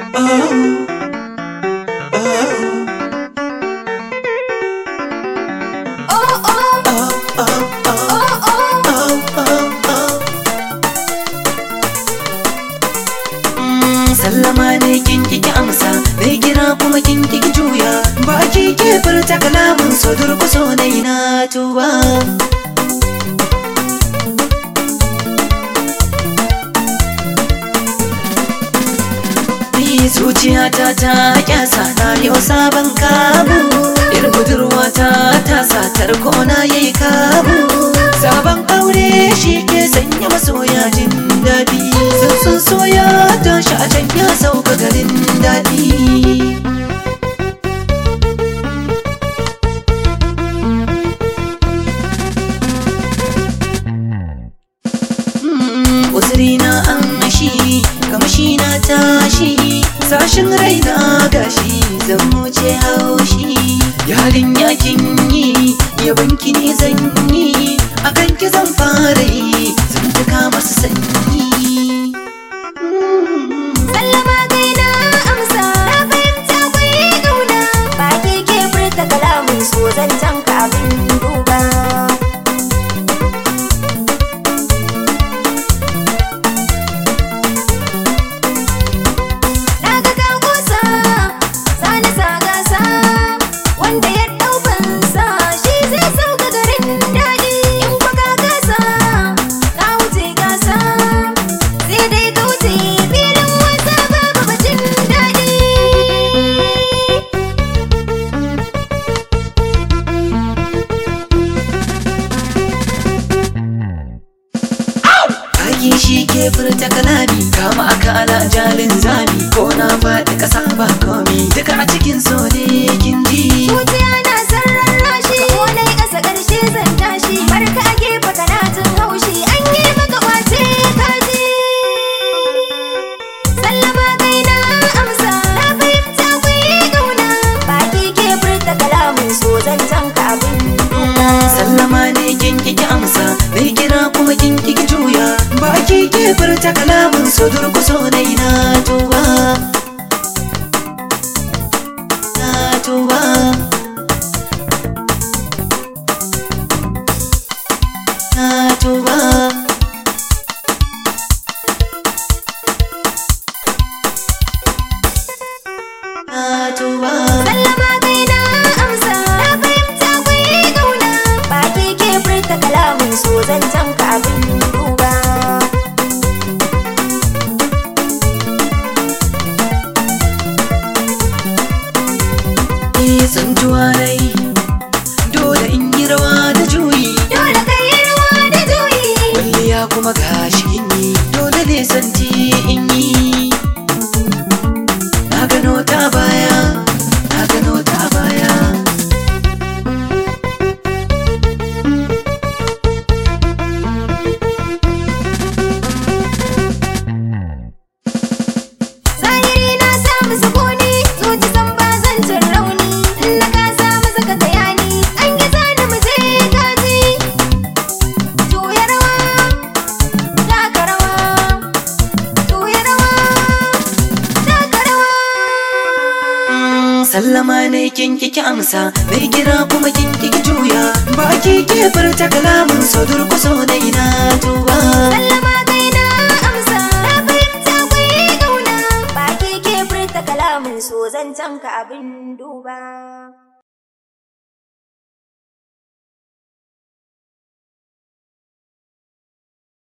sallama ne kin kiki amsa mai gira kuma kin kiki juya baki ke furta kalamin so durkuso na ina tuba zuciyata ta kyasa na yau sabon kamu yar budurwata ta satar kona yayi kamu sabon aure shi ke sanya masoya jin daɗi sun soya tashi a can ya sauka garin daɗi uzurina an mashi kamshi na tashi sashin raina gashi zan wuce haushi yarin yakin yi yabanki ne zan yi akan ki zan fara yi zan tuka masu sanyi Sallama kai na amsa Na fahimta kwai ƙauna Baki ke furta kalamin so zancen ka abin duba Na ga ka kusa Sani sa gasa Wanda ya ɗau fansa Shi zai sauka garin daɗi In kwa ka gasa Ka wuce gasa Sai dai ka wuce filin wasa babu bacin daɗi Baki shi ke furta kalami kama akala jalin zami ko na faɗi ƙasa ba komi duka a cikin so ne kin ji Zuciya na sarran rashi Ko na yi ƙasa ƙarshe zan tashi Barka a gefe kana jin haushi An yi maka ƙwace kaji Sallama kai na amsa Na fahimta ku yi ƙauna Baki ke furta kalamin so zancen ka abin duba sallama ne kin kiki amsa mai kira kuma kin kiki juya baki ke furta kalamin so durkuso na ina tuba na tuba na tuba na tuba Sallama kai na amsa Na fahimta ku yi ƙauna Baki ke furta kalamin so zancen ka abin duba Ni tsuntuwa rai dole in yi rawa da juyi Dole ka yi ruwa da juyi kwalliya kuma gashi in yi dole ne santi in yi na gano ta baya na gano ta baya Zahiri na samu sukuni Zuci san ba zan jin rauni In na ka samu saka bayani An yi zani mu je kaji Juya rawa Taka rawa Juya rawa Taka rawa Mm, sallama ne kin kiki amsa mai gira kuma kin kiki juya baki ke furta kalamin so durkuso na ina tuba Sallama kai na amsa Na fahimta ku yi ƙauna Baki ke furta kalamin so zancen ka abin duba